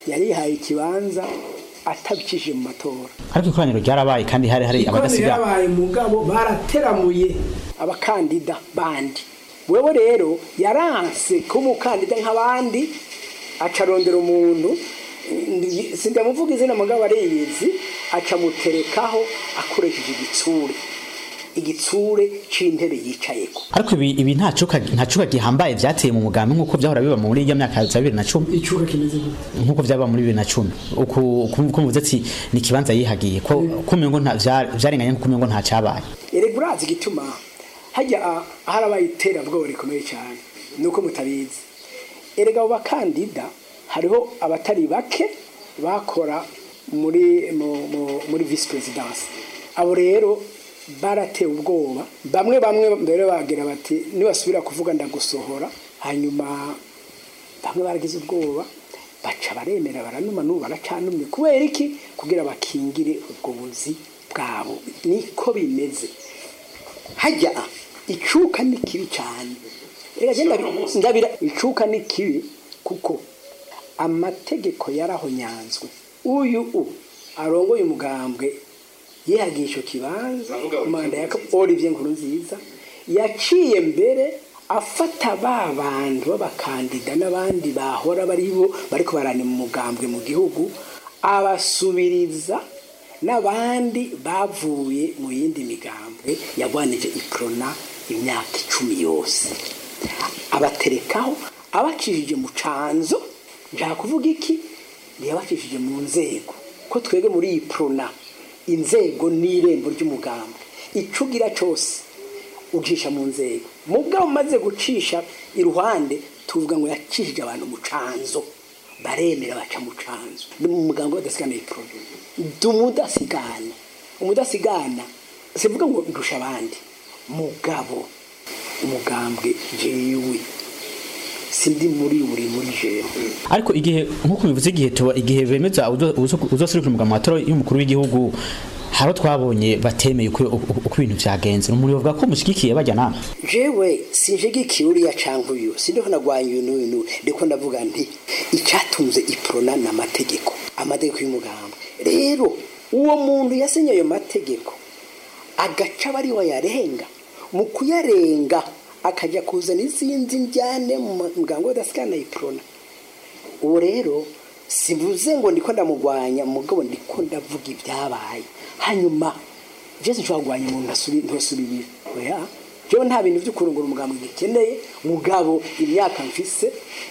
yarihaye ikibanza atabicishije mu matora ariko ikoraniro ryarabaye kandi hari hari ikoraniro abadasiga yabaye mugabo barateramuye abakandida bandi wewe rero yaranse ko umukandida nk'abandi acarondera umuntu ndi- sindamuvuga izina mugabo ariyizi acamuterekaho akoresheje igitsure igitsure c'intebe yicayeko ariko ibi ibi nta cuka nta cuka gihambaye vyateye mu mugambi nkuko vyahora biba muri iyo myaka ya 2010 icuka kimeze gute nkuko vyaba muri 2010 uku uku muvuze ati ni kibanza yihagiye ko kumengo nta vya- vyarenganye nko kumengo nta cabaye erega urazi igituma hajya ah, harabaye iterabwoba rikomeye cyane nuko mutabizi erega abo bakandida hariho abatari bake bakora muri mu- mu- muri vice presidence abo rero baratewe ubwoba bamwe bamwe mbere bagira bati nibasubira kuvuga ndagusohora hanyuma bamwe baragize ubwoba baca baremera baranuma n'ubu baracanumye kubera iki kugira bakingire ubwo buzi bwabo niko bimeze hajya icuka ni kibi cyane Erega je ndabi- ndabira icuka ni kibi kuko amategeko yarahonyanzwe uyu u arongoye umugambwe yihagiye icyo kibanza manda ya Olivier Nkurunziza yaciye mbere afata ba bantu b'abakandida n'abandi bahora bari bo bariko barana mu mugambwe mu gihugu abasubiriza n'abandi bavuye mu yindi migambwe yagwanije iprona imyaka icumi yose abaterekaho abacishije mu canzo nshaka kuvuga iki ntiyabacishije mu nzego ko twebwe muri iyi prona inzego n'irembo ry'umugambwe icugira cyose ucisha mu nzego mubwo umaze gucisha iruhande tuvuga ngo yacishije abantu mu canzo baremera baca mu canzo ni mu mugambo badasigana iprona dumudasigana umudasigana sivuga ngo ndusha abandi mugabo umugambwe jewe sindi muri buri muri jewe ariko igihe nkuko bivuze igihe tuba igihe bemeza uzoserukira umugambi wa matora y'umukuru w'igihugu haro twabonye batemeye uko uko- uko ibintu vyagenze muri bavuga ko mushigikiye bajya nama jewe sinjigikiye uriya canke uyu sindiho nagwanya uyu n'uyu n'uyu ndiko ndavuga nti icatunze iprona ni amategeko amategeko y'umugambi rero uwo muntu yasinye ayo mategeko agaca aba ari we yarenga mu kuyarenga akajya kuzana izindi njyane mu mugambi w'adasikana iprona ubu rero sivuze ngo ndiko ndamugwanya mugabo ndiko ndavuga ibyabaye hanyuma jese nshobora kugwanya umuntu ntasubi- ntasubirire oya jewe nta bintu vyo kurongora umugambi gikeneye mugabo imyaka mfise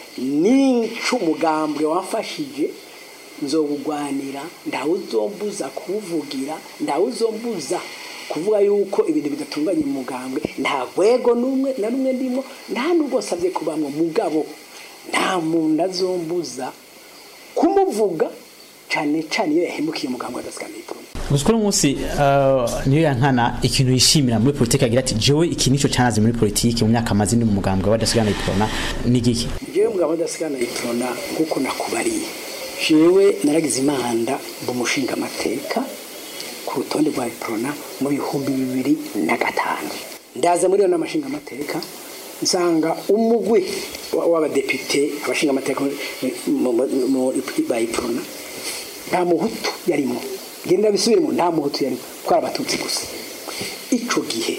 n'incu umugambwe wamfashije nzowugwanira ndawe uzombuza kuwuvugira ndawe uzombuza kuvuga yuko ibintu bidatunganye mu mugambwe nta rwego n'umwe na rumwe ndimo nta nubwo nsabye kubamwo mugabo nta muntu azombuza kumuvuga cyane cyane iyo yahemukiye umugambwe adasikana iprona gusa uno munsi uh, niyo yankana ikintu yishimira muri politiki agira ati jewe iki nico canaze muri politiki mu myaka amaze ndi mu mugambwe w'adasigana iprona ni giki jewe mugabo adasigana iprona kuko nakubariye jewe naragize imanda mba umushinga amateka ku rutonde rwa iprona mu bihumbi bibiri na gatanu ndaza muri iyo nama nshinga amateka nsanga umugwi wa- w'abadepite abashinga amateka mu- mu- mu- ba iprona nta muhutu yarimo genda bisubiremo nta muhutu yarimo twari abatutsi gusa ico gihe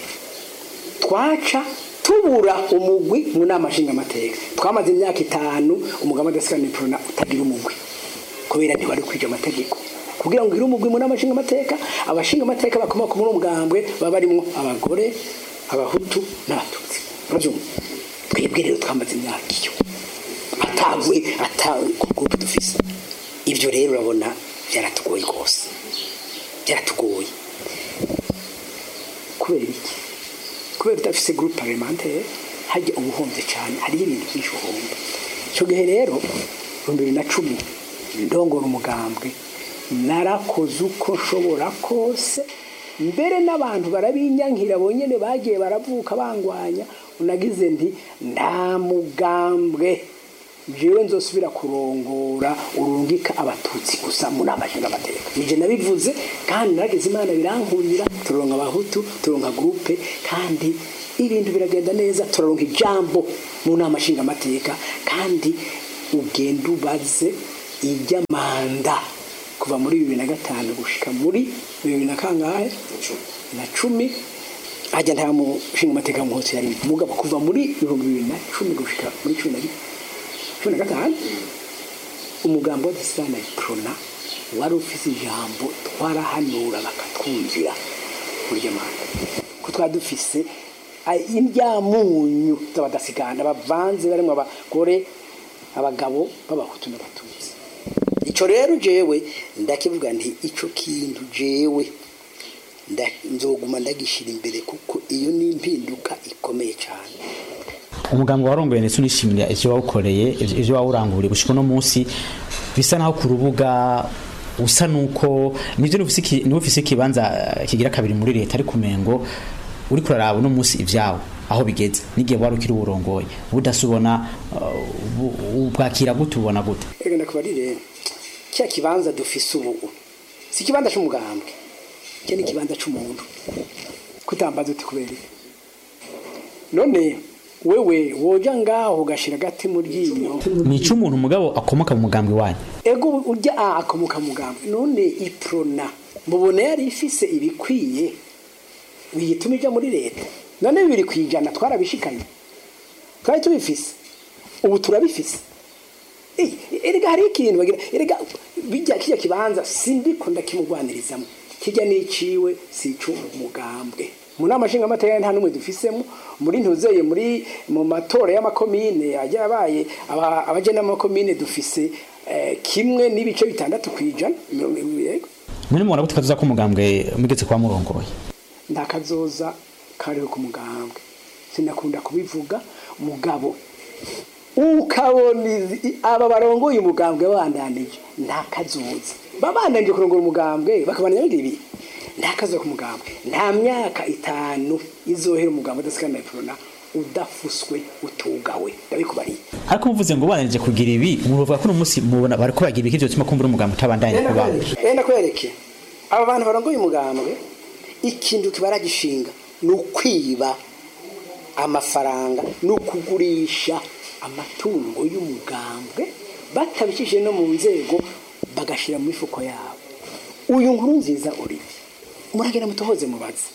twaca tubura umugwi mu nama nshingamateka twamaze imyaka itanu umugabo adasikana iprona utagira umugwi kubera ntiwari kwija amategeko kugira ngo ugire umugwi mu nama nshingamateka abashingamateka bakomoka muri uwo mugambwe baba barimwo abagore abahutu n'abatutsi uravyumva twebwe rero twamaze imyaka iyo atagwe ata groupe dufise ivyo rero urabona byaratugoye rwose byaratugoye kubera iki kubera udafise groupe parlementaire hajya ubuhombye cyane hariho ibintu byinshi uhomba icyo gihe rero ibihumbi bibiri na cumi ndongora umugambwe narakoze uko nshobora kose mbere n'abantu barabinyankira bonyine bagiye baravuka bangwanya unagize nti nta mugambwe jewe nzosubira kurongora urungika abatutsi gusa muri amajana amateka nije nabivuze kandi naragize imana birankurira turonka abahutu turonka groupe kandi ibintu biragenda neza turaronka ijambo mu nama nshingamateka kandi ugenda ubaze iry'amanda kuva muri bibiri na gatanu gushika muri bibiri na kangahe na cumi hajya nta mushinga amateka muhotsi yari mugabo kuva muri ibihumbi bibiri na cumi gushika muri cumi na cumi na gatanu umugambo w'adasana prona wari ufise ijambo twarahanura bakatwumvira muri iryo manda ko twari dufise indyamunyu z'abadasigana bavanze barimo abagore abagabo b'abahutu n'abatutsi icyo rero jewe ndakivuga nti icyo kintu jewe nzoguma ndagishyira imbere kuko iyo ni impinduka ikomeye cyane umuganga warongoye ndetse unishimira ivyo wawukoreye ivyo wawuranguriye gushika uno munsi bisa naho ku rubuga usa nuko nivyo niba ufise ikibanza kigira kabiri muri leta ariko umengo uri kuraraba uno munsi ivyawe aho bigeze n'igihe wari ukiri uwurongoye budasubona ubwakira gute ubona gute reka ndakubarire cya kibanza dufise ubu si ikibanza c'umugambwe cyo ni ikibanza c'umuntu kutambaza uti kubera none wewe woja ngaho ugashira agati mu ryinyo ni icy'umuntu umugabo akomoka mu mugambwe wanyu ego urya a akomoka mu mugambwe none iprona mubona yari ifise ibikwiye biyituma ija muri leta none bibiri kwijana twarabishikanye twari tubifise ubu turabifise erega hari ikintu bagira erega bijya kijya kibanza sindiko ndakimugwanirizamo kijya n'iciwe si ic'umugambwe mu nama nshingamateka nta n'umwe dufisemo muri ntuzeye muri mu matora y'amakomine ajya abaye abajena amakomine dufise kimwe n'ibice bitandatu ku ijana mwene mubona gute kazoza k'umugambwe mugeze kwa murongoye nta kazoza kariho ku mugambwe sinakunda kubivuga mugabo ukabona aba barongoye umugambwe bandanije nta kazoza babandanije kurongora umugambwe bakabana ibi nta kazoza ku mugambwe nta myaka itanu izohera umugambwe udasikana na udafuswe utugawe ndabikubariye ariko muvuze ngo bananije kugira ibi muvuga ko uno munsi mubona bariko bagira ibiki vyotuma kumbura umugambwe utabandanye kubaho enda kwereke aba bantu barongoye umugambwe ikintu kibaragishinga ni ukwiba amafaranga ni ukugurisha amatungo y'umugambwe batabishije no mu nzego bagashyira mu mifuko yabo uyu nkuru nziza uri muragenda mutohoze mubaze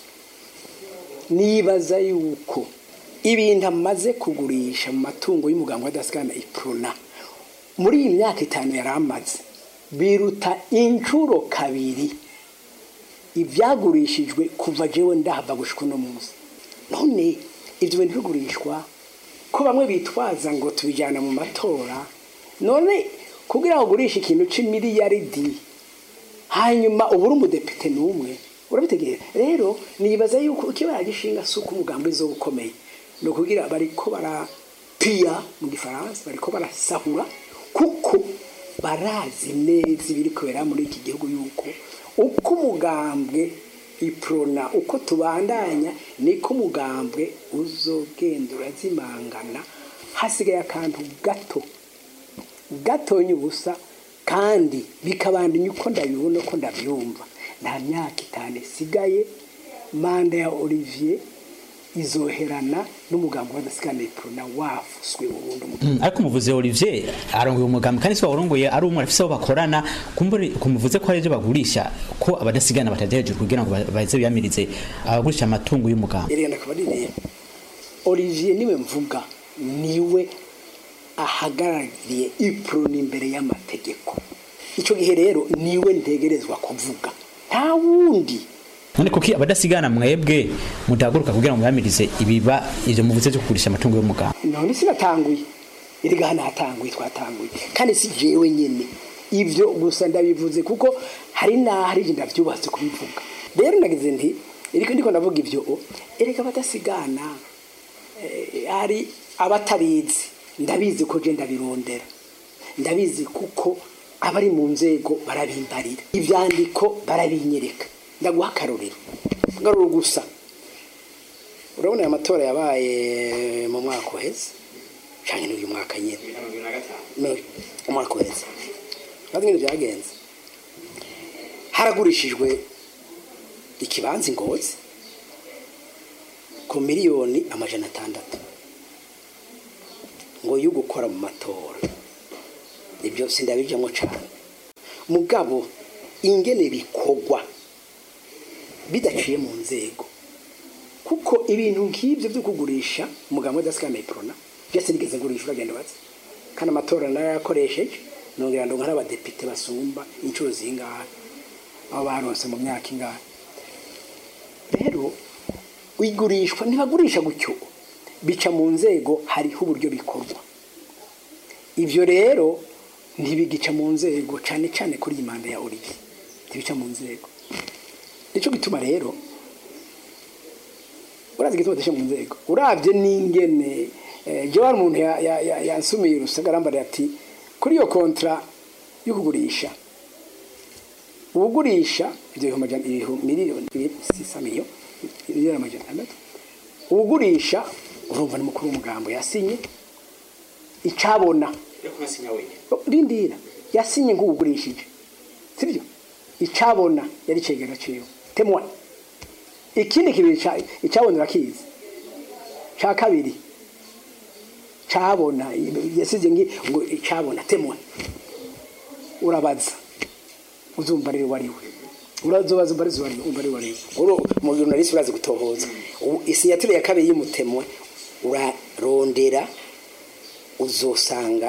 nibaza yuko ibintu amaze kugurisha mu matungo y'umugambwe adasigana iprona muri iyi myaka itanu yari amaze biruta inshuro kabiri ibyagurishijwe kuva jewe ndahava gushika uno munsi none ibyo bintu bigurishwa ko bamwe bitwaza ngo tubijyana mu matora none kugira ngo ugurishe ikintu c'imiliyaridi hanyuma ubura umudepite n'umwe urabitegera rero nibaza yuko ikibara gishinga si uko umugambi zo ukomeye ni ukugira bariko barapiya mu gifaransa bariko barasahura kuko barazi neza ibiri kubera muri iki gihugu yuko uko umugambwe iprona uko tubandanya niko umugambwe uzogenda urazimangana hasigaye akantu gato gatonya ubusa kandi bikabandanya uko ndabibona uko ndabyumva nta myaka itanu isigaye manda ya olivier izoherana n'umugambi w'adasigana iprona wafuswe burundu ariko umuvuze Olivier arongoye umugambi kandi se warongoye ari umwe afise aho bakorana kumbure kumuvuze ko ari byo bagurisha ko abadasigana batadeje kugira ngo baze biyamirize abagurisha amatungo y'umugambi erega ndakabarire Olivier niwe mvuga niwe ahagarariye iprona imbere y'amategeko icyo gihe rero niwe ntegerezwa kuvuga nta wundi none kuki abadasigana mwebwe mudahaguruka kugira ngo muyamirize ibiba ivyo muvuze byo kugurisha amatungo y'umugambi none sinatanguye erega hano hatanguye twatanguye kandi si jewe nyene ivyo gusa ndabivuze kuko hari naho hari igihe ndavyubatse kubivuga rero nagize nti eriko ndiko ndavuga ivyo erega abadasigana hari abatabizi ndabizi ko je ndabirondera ndabizi kuko abari mu nzego barabimbarira ivyandiko barabinyereka ndaguha akarorero ngaruro gusa urabona aya matora yabaye mu mwaka uheze cyane n'uyu mwaka nyine umwaka uheze ntabwo ibintu byagenze haragurishijwe ikibanza ingozi ku miliyoni amajana atandatu ngo yo gukora mu matora ibyo sindabijamo cyane mugabo ingene bikorwa bidaciye mu nzego kuko ibintu nk'ibyo byo kugurisha umugabo udasikana iprona byose nigeze ngurisha uragenda batse kandi amatora narayakoresheje nongera ndonka n'abadepite basumba inshuro zingahe abo baronse mu myaka ingahe rero igurishwa ntibagurisha gutyo bica mu nzego hariho uburyo bikorwa ibyo rero ntibigica mu nzego cyane cyane kuri iyi manda ya origi ntibica mu nzego nicyo gituma rero urazi igituma badashyira mu nzego urabye n'ingene jya wari umuntu yansumiye urusagarambare ati kuri iyo kontra yo kugurisha uwugurisha ibyo bihumbi miliyoni sisa miliyoni miliyoni amajana atandatu uwugurisha urumva ni mukuru w'umugambo yasinye icabona rindira yasinye nk'uwugurishije sibyo icabona yari cegera ciwe temwa ikindi kibiri icabona urakizi ca kabiri cabona yasize ngo icabona temwa urabaza uzumva rero wariwe urazobaza umva arizo umva ari wariwe uro mu journalist urazi gutohoza isinyatire ya kabiri y'umutemwe urarondera uzosanga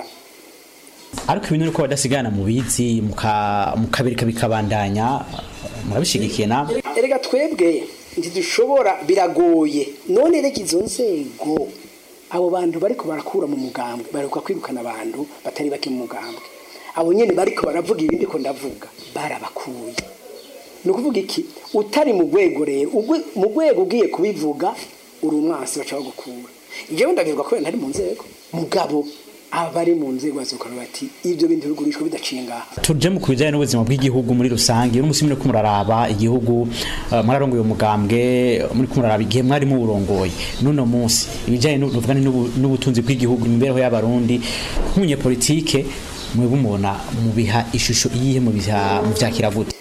ariko ibintu uko badasigana mu bizi mukabirika bikabandanya murabishigikiye na erega twebwe ntidushobora biragoye none reka izo nzego abo bantu bariko barakura mu mugambwe baruka kwirukana abantu batari bake mu mugambwe abo nyene bariko baravuga ibindi ko ndavuga barabakuye ni ukuvuga iki utari mu rwego rero mu rwego ugiye kubivuga uri umwasi baca bagukura ibyo ndabivuga kubera ntari mu nzego mugabo abari mu nzego bazokora bati ibyo bintu bigurishwa bidaciye ngaha tuje mu kubijyanye n'ubuzima bw'igihugu muri rusange uno musi muri kumuraraba igihugu mwararongoye umugambwe muri kumuraraba igihe mwari muburongoye n'uno munsi ibijyanye n'ubutunzi bw'igihugu imibereho y'abarundi nk'umunyepolitike mwebwe umubona mubiha ishusho iyihe mubyakira gute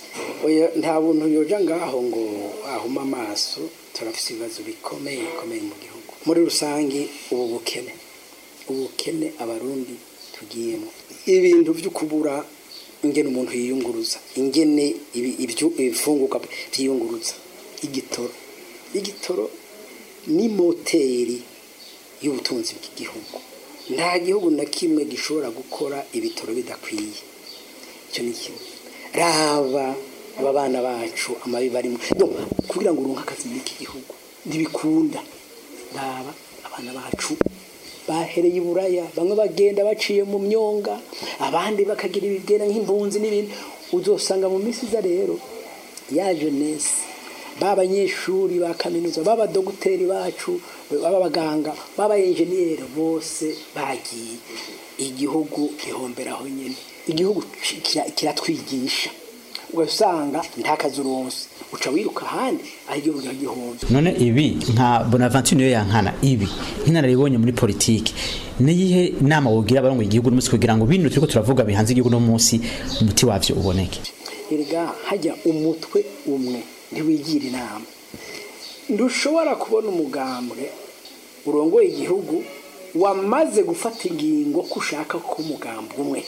nta buntu yoja ngaho ngo ahuma amaso turafite ibibazo bikomeye bikomeye mu gihugu muri rusange ubu bukene ubukene abarundi tugiyemo ibintu byo kubura ingene umuntu yiyunguruza ingene ibifunguka byiyunguruza igitoro igitoro ni moteri y'ubutunzi bw'igihugu nta gihugu na kimwe gishobora gukora ibitoro bidakwiye icyo ni kimwe raba aba bana bacu amabi barimo kugira ngo urunke akazi muri iki gihugu ntibikunda raba abana bacu bahereye iburaya bamwe bagenda baciye mu myonga abandi bakagira ibigera nk'impunzi n'ibindi uzosanga mu minsi iza rero ya jeunesse b'abanyeshuri ba kaminuza b'abadogiteri bacu b'abaganga b'abayenjeniyeri bose bagiye igihugu gihomberaho nyine igihugu kiratwigisha ugasanga nta kazi uronse uca wiruka ahandi aho igihugu gihombe none ibi nka bonaventure niyo yankana ibi nk'inararibonye muri politiki niyihe nama wogira abarongoye igihugu n'umunsi kugira ngo bino turiko turavuga bihanze igihugu no munsi umuti wavyo uboneke erega hajya umutwe umwe ntiwigira inama ntushobora kubona umugambwe urongoye igihugu wamaze gufata ingingo ko ushaka ko umugambwe umwe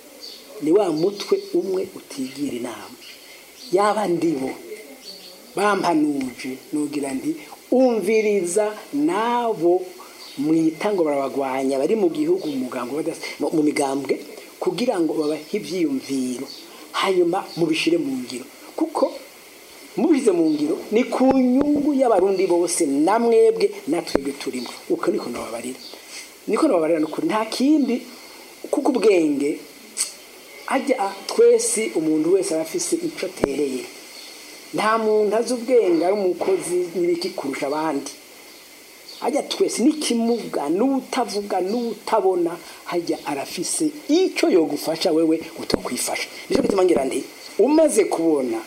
ni wa mutwe umwe utigira inama yaba ndibo bampanuje nugira nti umviriza nabo mwita ngo barabagwanya bari mu gihugu mu migambwe kugira ngo babahe ibyiyumviro hanyuma mubishyire mu ngiro kuko mubishyize mu ngiro ni ku nyungu y'abarundi bose na mwebwe natwebwe turimo uko niko nababarira niko nababarira n'ukuri nta kindi kuko ubwenge ajya twese umuntu wese aba afise icyo atereye nta muntu azi ubwenge ari umukozi n'ibiki kurusha abandi hajya twese n'ikimuga n'utavuga n'utabona hajya arafise icyo yogufasha wewe utokwifasha nicyo gituma ngira nti umaze kubona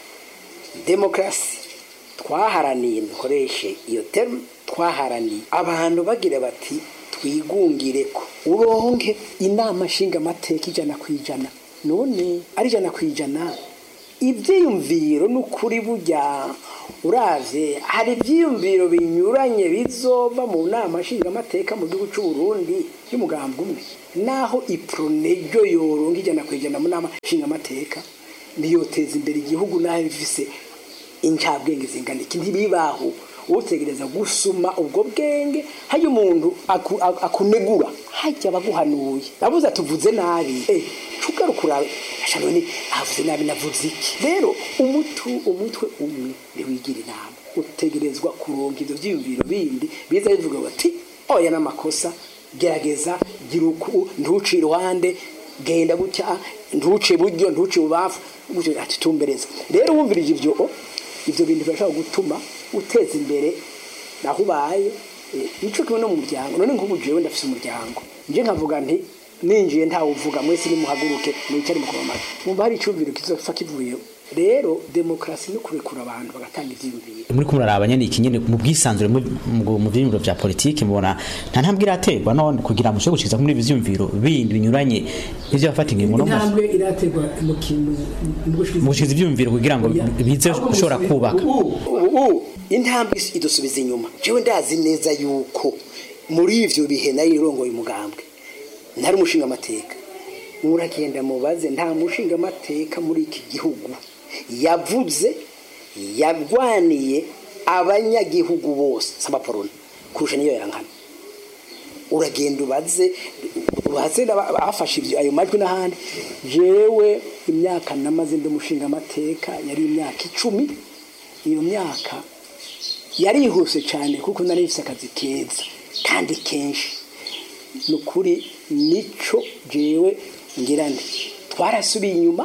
demokarasi twaharaniye dukoreshe iyo terme twaharaniye abantu bagira bati twigungire ko uronke inama nshingamateka ijana ku ijana none ari ijana ku ijana ibyiyumviro n'ukuri burya uravye hari ivyiyumviro binyuranye bizova mu nama nshingamateka mu gihugu c'u Burundi y'umugambi umwe naho ipronejo yoronka ijana kwijana mu nama nshingamateka niyoteza imbere igihugu naho bifise incabwenge zingana iki ntibibaho utegereza gusuma ubwo bwenge hajya umuntu aku- aku- akunegura hajya abaguhanuye nabuze atuvuze nabi eh cugaruka urabe ashano ni avuze nabi navuze iki rero umutu umutwe umwe ntiwigira inama utegerezwa kuronka ivyo vyiyumviro bindi biza bivuga bati oya n'amakosa gerageza gira uku ntuci iruhande genda gutya ntuce buryo ntuce bubafu gutyo ati tumbereza rero wumvirije ivyo o, ivyo bintu birashobora gutuma uteza imbere naho ubaye eh, nico kimwe no mu muryango none nk'ubu jewe ndafise umuryango nje nkavuga nti ninjiye ntawuvuga mwese nimuhaguruke mwicare mukomamara mwumva hari icumviro kizofa kivuyeho rero demokarasi no kurekura abantu bagatanga ivyiyumviro muri kumwe muraraba nyene iki nyene mu bwisanzure mu mu- mu vyiyumviro vya politiki mubona nta ntambwe iraterwa none kugira mushobore gushikiriza muri ibi vyiyumviro bindi binyuranye ivyo bafata ingingo no munsi intambwe iraterwa mu kintu mu gushikiriza ivyiyumviro kugira ngo bize gushobora kubaka ubu intambwe idusubiza inyuma jewe ndazi neza yuko muri ivyo bihe nari irongoye umugambwe ntari umushinga amateka muragenda mubaze nta mushinga amateka muri iki gihugu yavuze yarwaniye abanyagihugu bose sabaporona kurusha niyo yankana uragenda ubaze ubaze n'aba- bafashe ibyo ayo majwi n'ahandi jewe imyaka namaze ndi umushinga amateka yari imyaka icumi iyo myaka yarihuse cyane kuko nari mfise akazi keza kandi kenshi ni ukuri nico jewe ngira ndi twarasubiye inyuma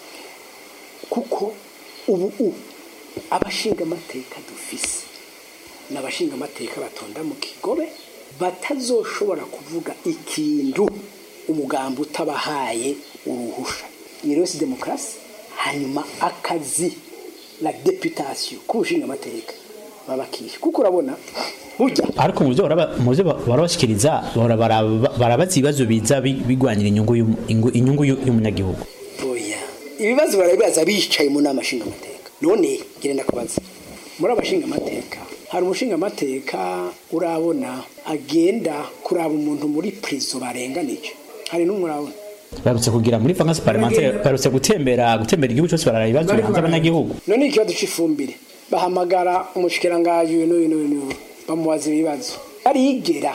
kuko ubu u abashinga amateka dufise n'abashinga amateka batonda mu kigobe batazoshobora kuvuga ikintu umugambi utabahaye uruhusha iyo rero si demokarasi hanyuma akazi la deputation k'ubushinga amateka babakisha kuko urabona burya ariko mu byo baraba- mu byo barabashikiriza bahora baraba- barabaza ibibazo biza bi- bigwanira inyungu y'um- ingu- inyungu y'u- y'umunyagihugu oya ibibazo barabibaza bicaye mu nama nshingamateka none genda kubaza muri abashinga amateka hari umushinga amateka urabona agenda kuraba umuntu muri prison barenganije hari n'umwe urabona barutse kugira muri vacances parlementaire barutse gutembera gutembera igihugu cyose barara ibibazo bihanze abanyagihugu none ikibazo c'ifumbire bahamagara umushikirangaji uyu n'uyu n'uyu n'uyu bamubaza ibibazo barigera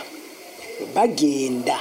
bagenda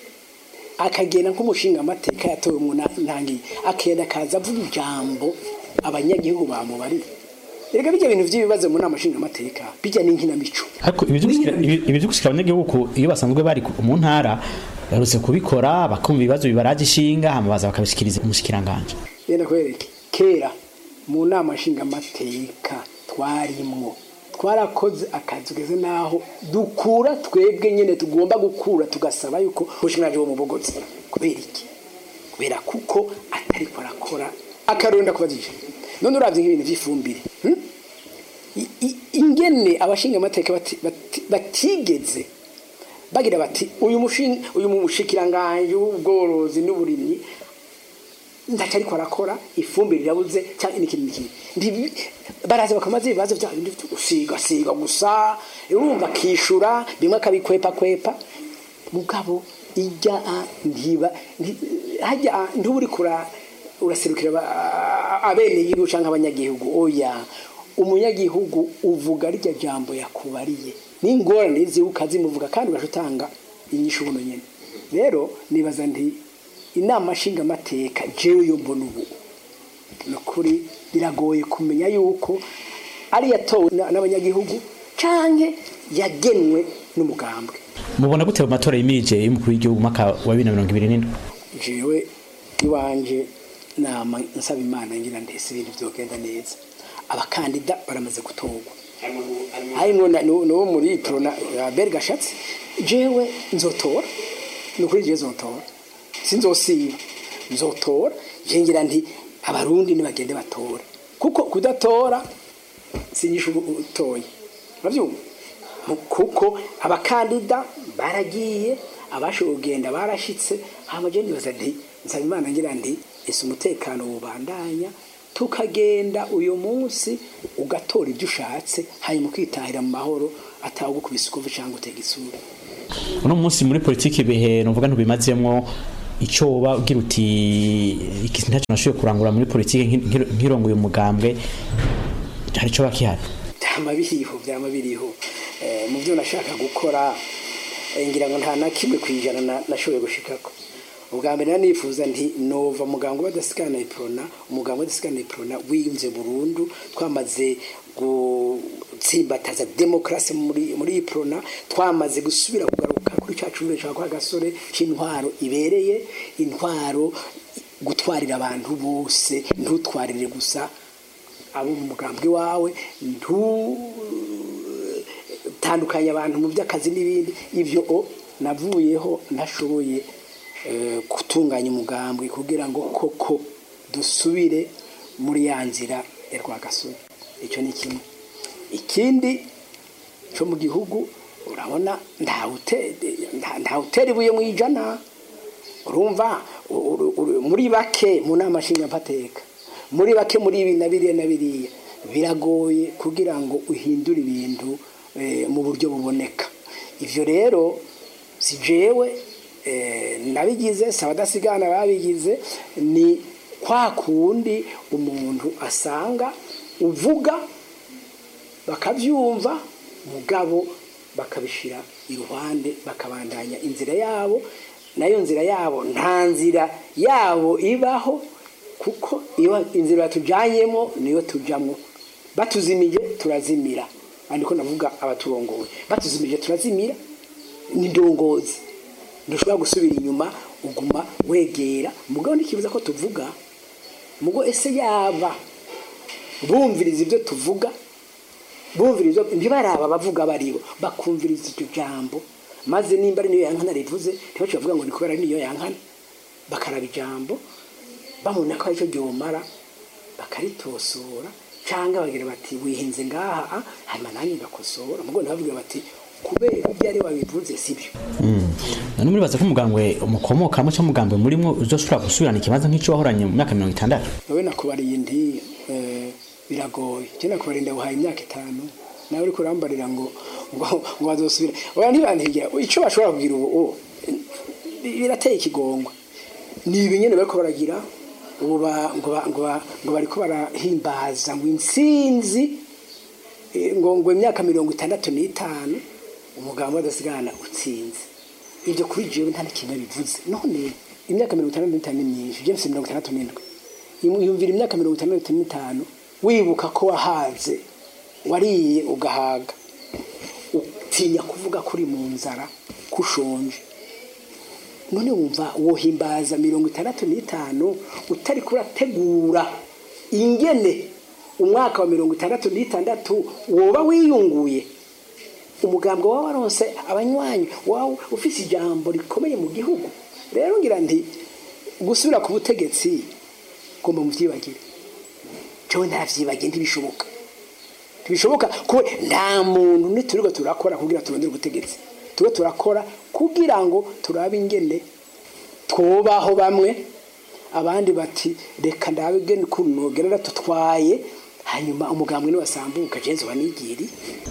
akagenda nk'umushinga amateka yatowe mu na- ntangiye akenda akaza avuga ijambo abanyagihugu bamubarira erega bijya bintu by'ibibazo mu nama nshinga amateka bijya n'inkinamico ariko ibi byo gushikira- ibi- ibi byo gushikira abanyagihugu ku- iyo basanzwe bari ku- mu ntara barutse kubikora bakumva ibibazo bibaraje ishinga hama baza bakabishikiriza umushikiranganje yenda kwereke kera mu nama nshingamateka twarimwo twarakoze akazi keze naho dukura twebwe nyene tugomba gukura tugasaba yuko umushingaje wo mu bogotsi kubera iki kubera kuko atariko arakora akaronda kubazije none uravye nk'ibintu vy'ifumbire hmm? I- i- ingene abashinga amateka bati- bati- batigeze bagira bati uyu mushinga uyu mushikiranganje w'ubworozi n'uburimyi ndaca ariko arakora ifumbire irabuze cyangwa n'ikindi n'ikindi Ndibi- baraza bakamaze ibibazo bya bindi byo gusiga siga gusa urumva akishura bimwe akabikwepa kwepa mugabo ijya a- ntiba nti- hajya a- ntuba uri kura uraserukira aba- abene igihugu cyangwa abanyagihugu oya umunyagihugu uvuga rya jambo yakubariye n'ingorane ziwe ukazimuvuga kandi ugaca utanga inyishu buno nyene rero nibaza nti inama nshingamateka jewe yo mbona ubu ni ukuri biragoye kumenya yuko ari yatowe na- n'abanyagihugu canke yagenwe n'umugambwe mubona gute mu matora yimirije y'umukuru w'igihugu mwaka wa 2027 jewe iwanje nama nsaba imana ngira ndetse ibintu byogenda neza abakandida baramaze gutorwa harimo na- n'uwo n'uwo muri prona Albert Gashatsi jewe nzotora ni ukuri jewe nzotora sinzosiba nzotora je ngira nti abarundi nibagende batora kuko kudatora sinyisha utoye uravyumva Mu- kuko abakandida baragiye abashoboye kugenda barashitse hama je nibaza nti nsaba imana ngira nti ese umutekano wubandanya tukagenda uyu munsi ugatora ibyo ushatse hanyuma ukitahira mu mahoro atawugukubise ukuvu cyangwa utega isura uno munsi muri politiki ibihe nuvuga ntubimazemwo icyo woba ugira uti iki ntacyo nashoboye kurangura muri politiki nki- nkirongoye umugambwe hari icyo bakihari byama biriho byama biriho Eh, mu byo nashaka gukora eh, ngira ngo nta na kimwe ku ijana na- nashoboye gushikako ubwa mbere nari nifuza nti nova muganga badasikana iprona umuganga badasikana iprona wiyunze burundu twamaze gutsimbataza demokarasi muri muri iprona twamaze gusubira kugaruka kuri cya cumi cya kwa gasore c'intwaro ibereye intwaro gutwarira abantu bose ntutwarire gusa abo mu mugambwe wawe ntutandukanye abantu mu by'akazi n'ibindi ibyo o navuyeho ntashoboye eh, gutunganya umugambwe kugira ngo koko dusubire muri ya nzira ya rwagasore icyo ni kimwe ikindi cyo mu gihugu urabona ntawutera ibuye mu ijana urumva uru- uru- muri bake mu nama nshingamateka muri bake muri ibi na biriya na biriya biragoye kugira ngo uhindure ibintu eh, mu buryo buboneka ivyo rero si jewe eh, nabigize si abadasigana babigize ni kwa kundi umuntu asanga uvuga bakabyumva mugabo bakabishira iruhande bakabandanya inzira yabo nayo nzira yabo nta nzira yabo ibaho kuko iyo inzira batujyanyemo niyo tujyamo batuzimije turazimira ariko navuga abaturongoye batuzimije turazimira ni ndongozi ntushobora gusubira inyuma uguma wegera mugabo ntikibuza ko tuvuga mugo ese yaba bumviriza ibyo tuvuga bumviriza ntibaraba abavuga baribo bakumviriza iryo jambo maze nimba ari niyo yankana rivuze ntibace bavuga ngo ni kubera ari niyo yankana bakaraba ijambo babona ko aricyo ryomara bakaritosora cyangwa bagira bati wihinze ngaha ah, hanyuma nanjye ngakosora mugo ntibavuge bati kubera ibyo ari wabivuze sibyo none muribaza ko umugambwe umukomokamo cyangwa umugambwe murimo uzoshobora gusubirana ikibanza nk'icyo wahoranye mu myaka mirongo itandatu wowe nakubariye indi eh, biragoye njye nakubariye ndaguhaye imyaka itanu nawe uriko urambarira ngo ngo ngo bazosubira oya ntibantigira icyo bashobora kugira ubu ubu, bi- birateye ikigongwe ni ibi nyene bariko baragira ubu ba- ngo ba- ngo ba- ngo bariko barahimbaza ngo intsinzi eh, ngo ngo imyaka mirongo itandatu n'itanu umugambi w'adasigana utsinze ibyo kuri jewe nta n'ikintu bivuze none imyaka mirongo itandatu n'itanu ni myinshi james mirongo itandatu n'indwi Imu- yumvira imyaka mirongo itandatu n'itanu wibuka ko wahaze wariye ugahaga utinya kuvuga ko uri mu nzara ko ushonje none wumva wohimbaza mirongo itandatu n'itanu utari kurategura ingene umwaka wa mirongo itandatu n'itandatu woba wiyunguye umugambwe wawe waronse abanywanyi wawe ufise ijambo rikomeye mu gihugu rero ngira nti gusubira ku butegetsi ugomba muvyibagire jewe ntavyibagiye ntibishoboka ntibishoboka kuko nta muntu niturirwa turakora kugira turondere ubutegetsi tube turakora kugira ngo turabe ingene twobaho bamwe abandi bati reka ndabe ingene ukuntu nogerera tutwaye hanyuma umugambwe niwasambuka jenzi wanigiri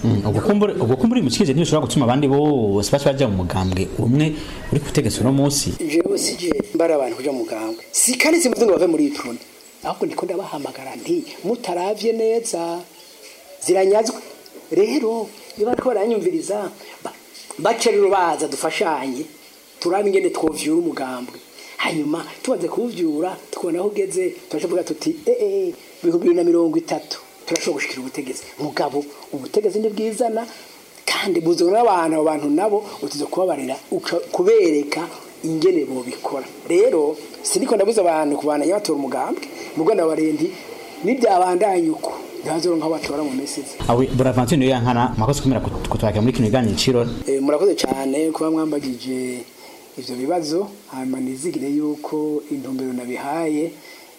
ubwo kumbura imukije ntibishobora gutuma abandi bose baca bajya mu mugambwe umwe uri kutegetsa uno munsi jewe sije mbara abantu kuja mu mugambwe si kandi simvuze ngo bave muri iyi prone ahubwo ndiko ndabahamagara nti mutaravye neza ziranyazwe rero iyo bariko baranyumviriza ba- bace rero baza dufashanye turabe ingene twovyura umugambwe hanyuma tumaze kuwuvyura tukabona aho ugeze turavuga tuti ee ibihumbi bibiri na mirongo itatu turashobora gushikira ubutegetsi mugabo ubutegetsi ntibwizana kandi buzana n'abantu abo bantu nabo utiza kubabarira uca- kubereka ingene bobikora rero siniko ndabuza abantu kubandanya batora umugambwe mugo ndabariye nti nibyabandanya uko ntibazoronka aho batora mu mesizi awe buravanture niyo yankana mwakoze kumera kutwakira muri kino kiganiro ciro Eh, murakoze cyane kuba mwambagije ivyo bibazo hanyuma nizigire yuko intumbero nabihaye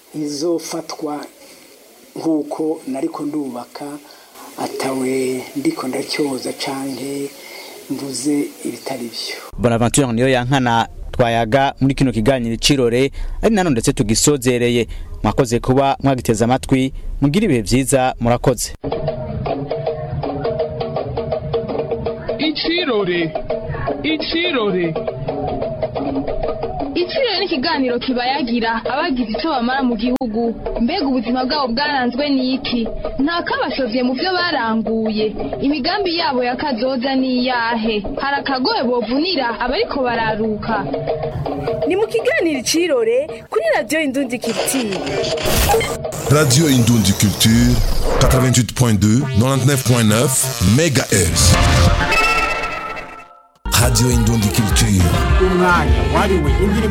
izofatwa nk'uko nariko ndubaka atawe ndiko ndacyoza canke mvuze ibitari byo bonaventure niyo yankana twayaga muri kino kiganiro icirore ari nano ndetse tugisozereye mwakoze kuba mwagiteza amatwi mugira ibihe vyiza murakoze Ichirore. Ichirore. Ichirore ni ikiganiro kibayagira abagize icyo bamara mu gihugu mbega ubuzima bwabo bwaranzwe n'iki nta kabashovye mu byo baranguye imigambi yabo ya kazoza ni iyahe hari akagoye bovunira abariko bararuka ni mu kiganiro icirore kuri radiyo indundi kiritiye Radio Indundi Culture, 88.2, 99.9 MHz. Radio Indundi Culture. umwanya wariwe indirimbo